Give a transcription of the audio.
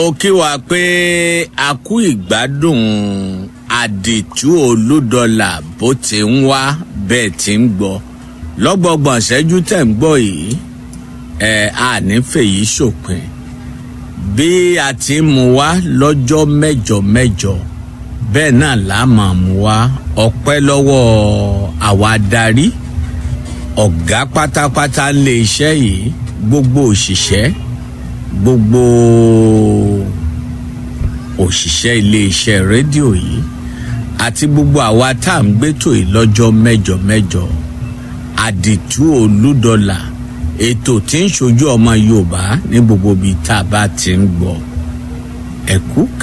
ó kí wa pé a kú ìgbádùn àdìtú olúdọlà bó ti ń wá bẹ́ẹ̀ ti ń gbọ́ lọ́gbọ̀gbọ̀n ṣẹ́jú tẹ̀ ń gbọ́ yìí ẹ̀ a nífẹ̀ẹ́ yìí ṣòpin bí a ti ń mú wá lọ́jọ́ mẹ́jọ mẹ́jọ bẹ́ẹ̀ náà là á máa mú wá ọpẹ́ lọ́wọ́ àwa darí ọ̀gá pátápátá lé iṣẹ́ yìí gbogbo òṣìṣẹ́ gbogbo òṣìṣẹ́ iléeṣẹ́ rédíò yìí àti gbogbo àwa tá à ń gbétò yìí lọ́jọ́ mẹ́jọ mẹ́jọ àdìtú olúdọ̀là ètò tí ń ṣojú ọmọ yorùbá ní gbogbo ibi tá a bá ti ń gbọ́ ẹ̀kú